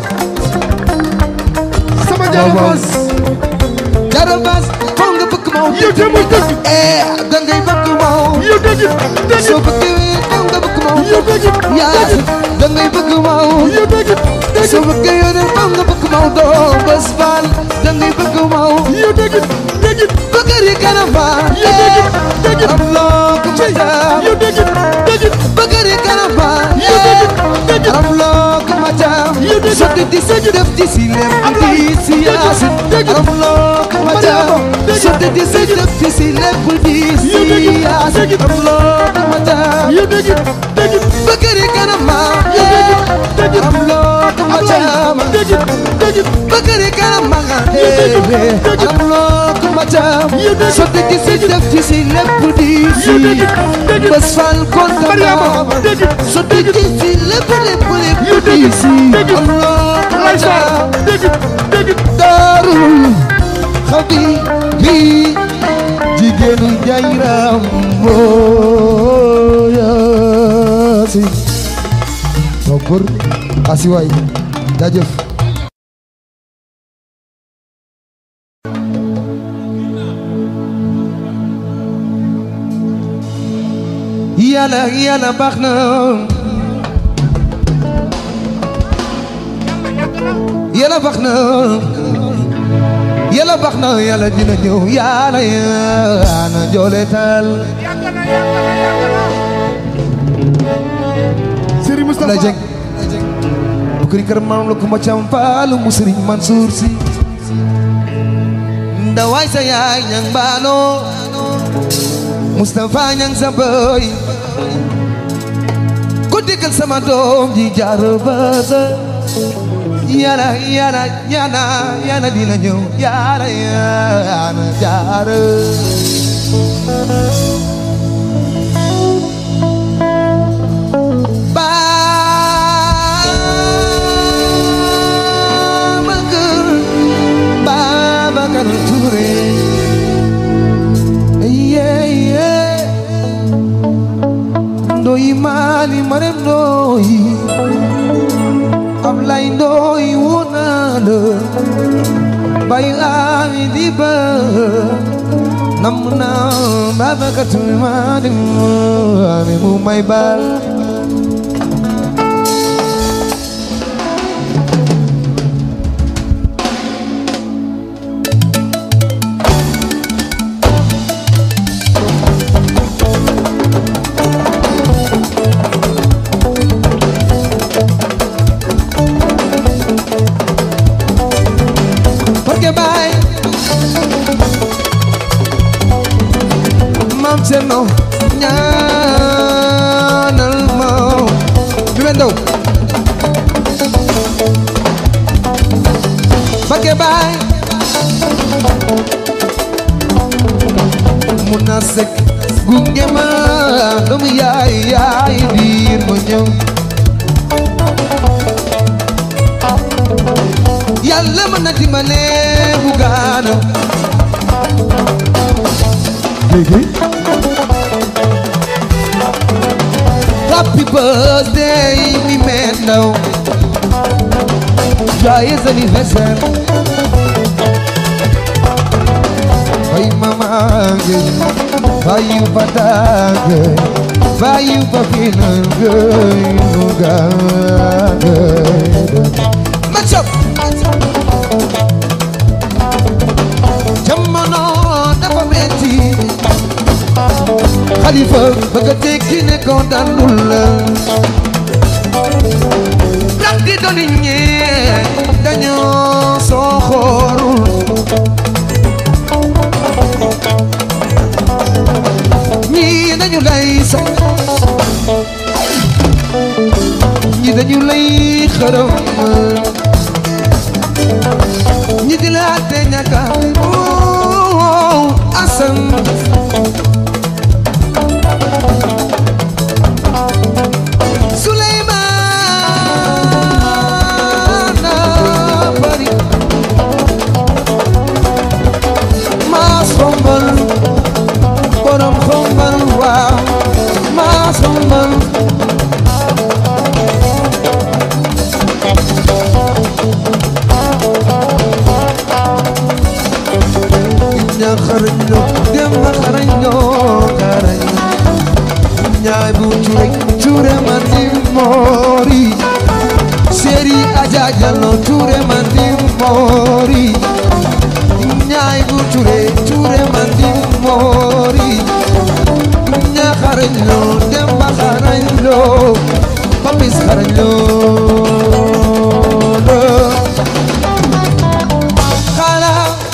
sama waaw waaw jarabaas jarabaas fal nga bëgg ma yow te muy dëgg eh da ngay bëgg ma yow dëgg dëgg soo bëggee fal nga bëgg ma yow dëgg yaa da ngay bëgg ma yow dëgg dëgg soo bëggee yow fal nga bëgg ma doo Bés Fall da ngay bëgg ma yow dëgg dëgg Bakari Kanamba yow dëgg dëgg am loo ko ma jaam yow dëgg dëgg Bakari Kanamba yow dëgg dëgg am loo ko ma jaam Yow dëgg sotti di si def di si lem di si yaasin dëgg am loo ko ma jaam dëgg sotti di si def di si lem di si Yow dëgg yaasin dëgg am loo ko ma jaam yow dëgg dëgg Bakari Kanamba yow dëgg dëgg am loo ko ma jaam dëgg dëgg Bakari Kanamba Yow dëgg dëgg am loo ko ma jaam Yow dëgg sotti di si def di si lem di si yow dëgg dëgg Bés Fall kontaan Mariama naa dëgg so dëgg ci lépp lépp lépp Yow dëgg di si dëgg am loo Laysa ma dëgg dëgg daarul xabi bi jigéenu jayram mbooyaasi topor asiwaay jaajëf yàlla yàlla baax na yàlla baax na yàlla baax na yàlla dina ñëw yàlla yàlla joole taal Serigne la Moustapha jeng bu kër kër maam la ko ma cam faalu mu Serigne Mansour si ndawaay sa yaay ñang baano Moustapha ñang sa boy ko déggal sama doom ji jaar basa yana yana yana yana dina ñëw yana yana jaar Babacar Babacar Touré yeah yeah ndoyi mali marem ndoyi Ablaye ndoyi wonana bayu ami di ba nam na Babacar Touré mali ami mu may bal Porque bay Mam Cerno ñaanal ma bi men daw Porque bay mun na sek gunge ma doomu yaay yaay diir ma ñëw yàlla mën na dimbale bu gaana léegi happy birthday mi meen ndaw joyeux anniversaire fay mama ngay fayu fatake fayu papina ngay nu gaana Match up! jamono dafa metti xalifa bëgg a tekki ne ko dalul la ndax di doni ñee dañoo soo xoorul ñii dañu lay sax ñii dañu lay xërëm ñi di la te ñaka oh asan Suleymana bari maa sombal borom xombal waaw maa sombal ña xarañ lo dem ma xarañ lo xarañ ñaay bu ture ture man di mori seri aja jallo ture man di mori ñaay bu ture ture man di mori ña xarañ lo dem ma xarañ lo papis xarañ lo xala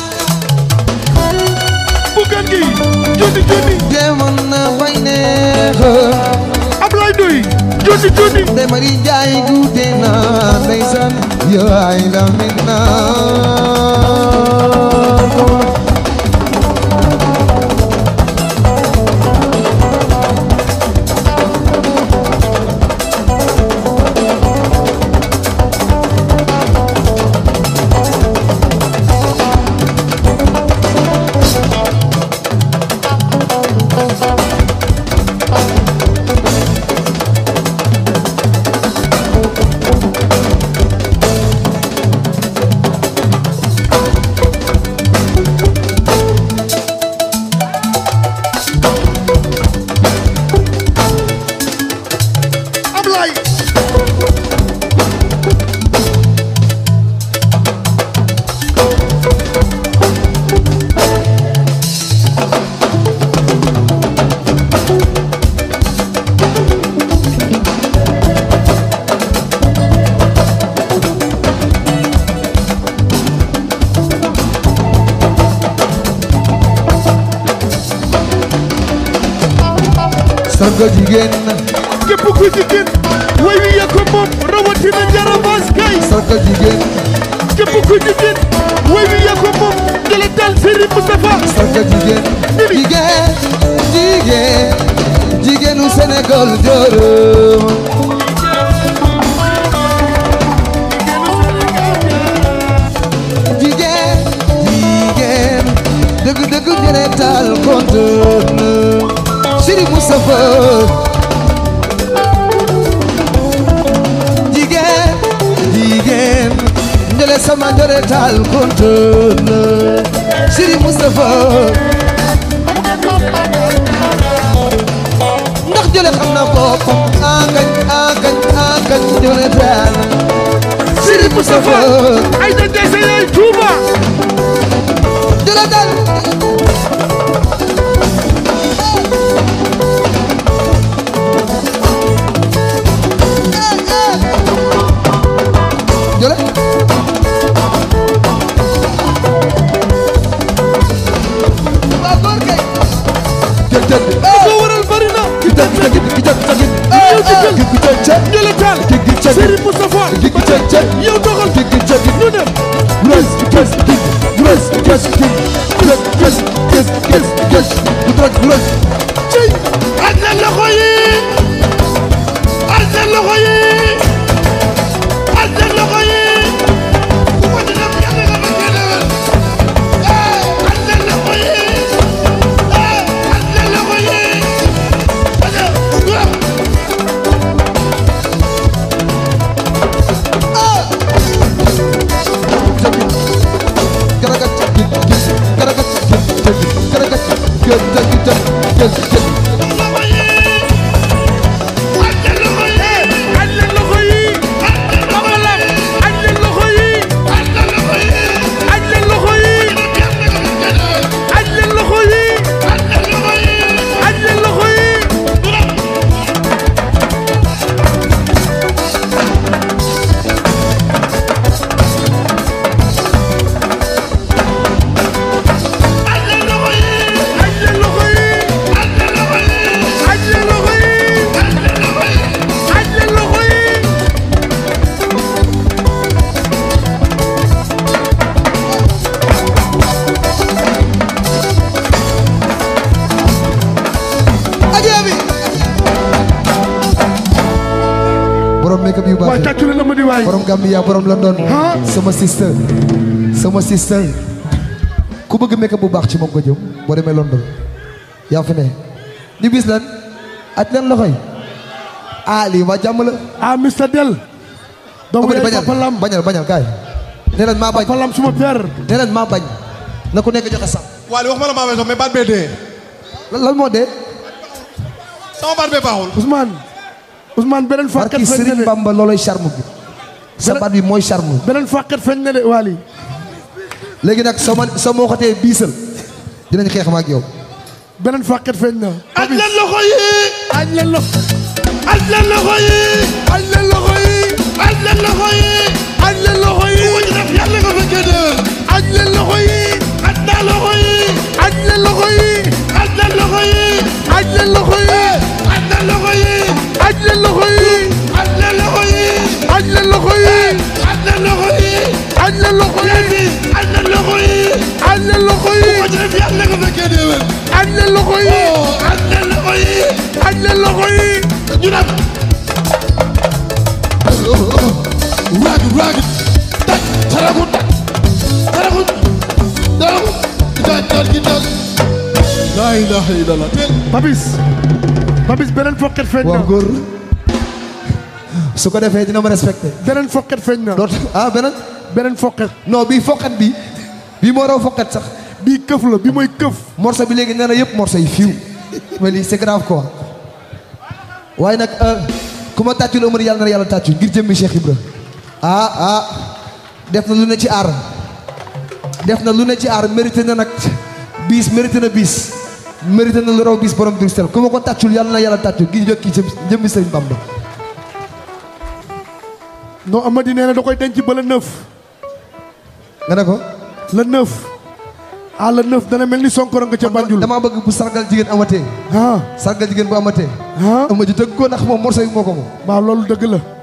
buggan gi joni joni demoon na bay neex Ablaye Ndoye joni joni Ndey Mari Njaay guute na ndeysaan yaay la min na Ablaye sarga jigéen képp ku jigéen way wi yaa ko moom rawatina jarabaas kay sargal jigéen képp ku jigéen way wi yaa ko moom jële dal Serigne Moustapha sargal jigéen jigéen jigéen jigéenu Sénégal jërëm jigéen jigéen dëgg dëgg ñene taal kontaan na Serigne Moustapha jigéen jigéen njële sama njële taal kontaan na Serigne Moustapha ndax jële xam na boppam angañ angañ angañ njële taal Serigne Moustapha ay da dese yaay Touba jële taal jële waa góor kay jël jël ko waral bari na ki jël ki jël ki jël ki yow jël jël ki jël jël jële taal ki ki jël Serigne Moustapha ki ki jël jël yow doxal ki ki jël ñu dem Yes, yes, yes, yes, yes, yes, yes, yes, yes, yes, yes, yes. cey aj leen loxo yi aj leen loxo yi aj leen loxo yi ku ko ci def yàlla nga ma génnewal eh aj leen loxo yi eh aj leen loxo yi aja waaw Garagat, garagat, garagat, garagat, garagat, garagat. aj leen loxo yi xamalam aj leen loxo yi aj leen loxo yi aj leen loxo yi aj leen loxo yi aj leen loxo yi aj leen loxo yi aj leen loxo yi Ajebi. borom make-up yu waaye baax yi tàccu leen Amady waay borom Gambia borom London Ah. sama sister sama sister ku bëgg make-up bu baax ci moom ko jëm boo demee London yaa fi ne ñu bis lan aj leen loxoy ah lii waa jàmm la ah Mr Del doomu Amady yaay bañal Papa Lam bañal bañal kaay nee nañ maa bañ Papa Lam suma père nee nañ maa bañ na ku nekk joxe sam Waly wax ma la maa weesoo mais baat bee dee lan lan moo dee sama baat bee baaxul. Ousmane Ousmane beneen fàqat barki feeñ na Serigne de Bamba looloy charme bi sa baat bi mooy charme beneen fàqat feeñ na de Waly léegi nag soo ma soo ma waxatee biisal dinañ xeex ma ak yow beneen fàqat feeñ na aj leen loxo yi aj leen loxo aj leen loxo yi aj leen loxo yi aj leen loxo yi aj leen loxo yi ku ko ci def yàlla nga fekkee déwén aj leen loxo yi aj naa loxo yi aj leen loxo yi aj leen loxo yi aj leen loxo yi aj leen loxo yi aj leen loxo yi aj leen loxo yi aj leen loxo yi aj leen loxo yi aj leen loxo yi léegi aj leen loxo yi aj leen loxo yi ku ko ci def yàlla nga fekkee déwén aj leen loxo yi oh aj leen loxo yi aj leen loxo yi ñu dem raagit raagit taj taragut taragut taragut taj taj gi taj laa ilaha illallah teel Papis Papis beneen fàqat feeñ waaw na góor su ko defee dina ma respecté beneen fàqat feeñ na doot ah beneen beneen fàqat non bii foqat bi bii moo raw foqat sax bii këf la bi mooy këf morceau bi léegi nee na yëpp morceau yi fiw mais lii c'est grave quoi waaye nag ku ma tàccul Omar yàlla na yàlla tàccu ngir jëmmi Cheikh Ibra ah ah def na lu ne ci aar def na lu ne ci aar mérité na nag bis mérité na bis mérité na lu raw bis borom Bruxelles ku ma ko tàccul yàlla na yàlla tàccu ngir jokki jëm jëmmi Sëriñ Bamba non Amady nee na da koy denc ba le neuf nga ne ko le neuf à la neuf dana mel ni sonkoro nga ca Banjul damaa bëgg bu sargal jigéen amatee ah sargal jigéen bu amatee ah ama ji tëgg ko ndax moom morceau yi moo ko moom waaw loolu dëgg la